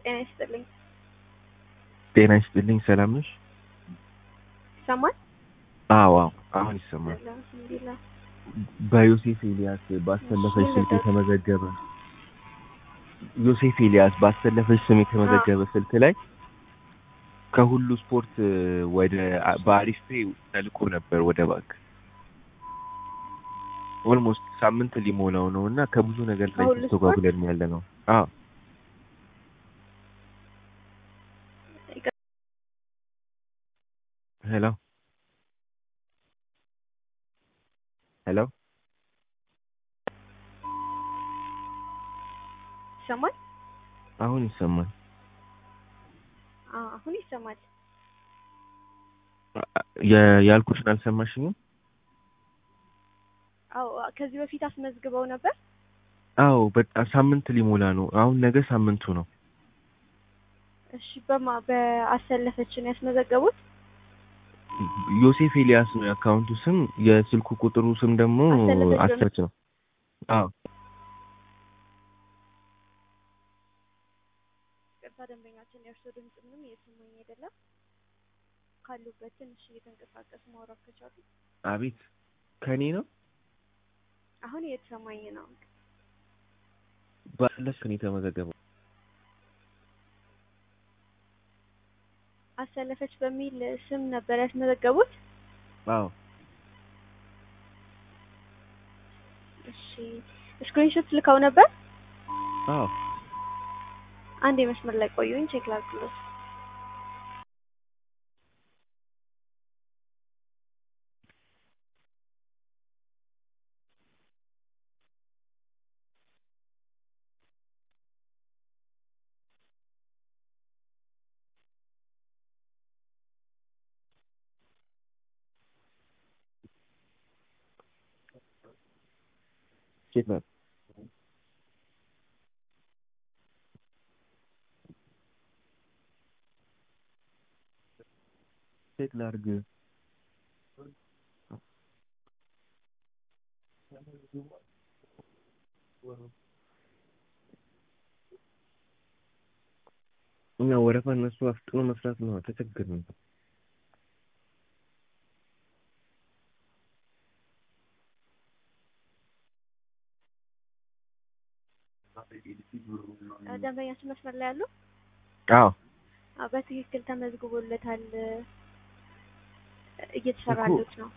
ጤና ይስጥልኝ። ጤና ይስጥልኝ። ሰላም ነሽ? ይሰማል? አዎ አዎ፣ አሁን ይሰማል። አልሐምዱሊላህ። በዮሴፍ ኤልያስ ባሰለፈች ስልክ የተመዘገበ ዮሴፍ ኤልያስ ባሰለፈች ስም የተመዘገበ ስልክ ላይ ከሁሉ ስፖርት ወደ በአሪፍ ፔ ተልኮ ነበር ወደ ባንክ ኦልሞስት ሳምንት ሊሞላው ነው እና ከብዙ ነገር ላይ ከሁሉ ተስተጓጉለን ያለ ነው። አዎ ሄሎ ሄሎ ይሰማል? አሁን ይሰማል። አዎ አሁን ይሰማል። የ- ያልኩሽን አልሰማሽኝም? አዎ ከዚህ በፊት አስመዝግበው ነበር። አዎ በጣም ሳምንት ሊሞላ ነው። አሁን ነገ ሳምንቱ ነው። እሺ በማ በአሰለፈችን ያስመዘገቡት ዮሴፍ ኤልያስ ነው የአካውንቱ ስም። የስልኩ ቁጥሩ ስም ደግሞ አሰለፈች ነው። አሰረች ነው። አዎ ቅርታ ደንበኛችን የእርሶ ድምጽ ምንም እየሰማኝ አይደለም። ካሉበት ትንሽ እየተንቀሳቀሱ ማውራት ከቻሉ አቤት ከኔ ነው አሁን እየተሰማኝ ነው። ባለፈ ነው የተመዘገበው። አሰለፈች በሚል ስም ነበር ያስመዘገቡት። አዎ እሺ ስክሪንሾት ልከው ነበር። አዎ አንድ የመስመር ላይ ቆዩኝ፣ ቼክ ላድርግሎት። ቼክ ናት። ቼክ ላድርግ። እኛ ወረፋ እነሱ አፍጥኖ መስራት ነው። ተቸገርን። ደንበኛችን መስመር ላይ ያሉ አዎ አዎ፣ በትክክል ተመዝግቦለታል። እየተሰራ እኮ ያሉት ነው።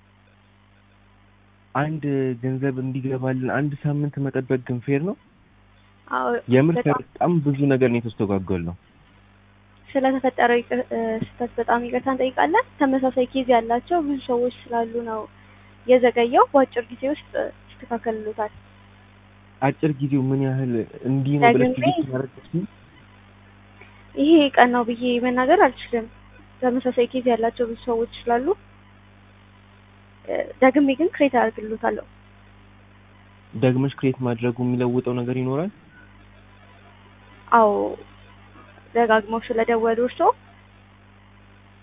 አንድ ገንዘብ እንዲገባልን አንድ ሳምንት መጠበቅ ግን ፌር ነው? አዎ የምር በጣም በጣም ብዙ ነገር ነው የተስተጓጎል ነው። ስለተፈጠረው ይቅ- እ፣ ስህተት በጣም ይቅርታ እንጠይቃለን። ተመሳሳይ ኬዝ ያላቸው ብዙ ሰዎች ስላሉ ነው የዘገየው። በአጭር ጊዜ ውስጥ ይስተካከልሉታል። አጭር ጊዜው ምን ያህል እንዲህ ነው ብለሽ ደግሜ ትዕግስት ማድረግ ትችይ? ይሄ ቀን ነው ብዬ መናገር አልችልም። ተመሳሳይ ኬዝ ያላቸው ብዙ ሰዎች ስላሉ እ፣ ደግሜ ግን ክሬት አደርግልዎታለሁ። ደግመሽ ክሬት ማድረጉ የሚለውጠው ነገር ይኖራል? አዎ ደጋግመው ስለደወሉ እርስዎ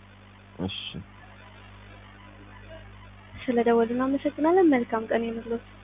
እሺ ስለደወሉ እናመሰግናለን። መልካም ቀን ይሁንልዎት።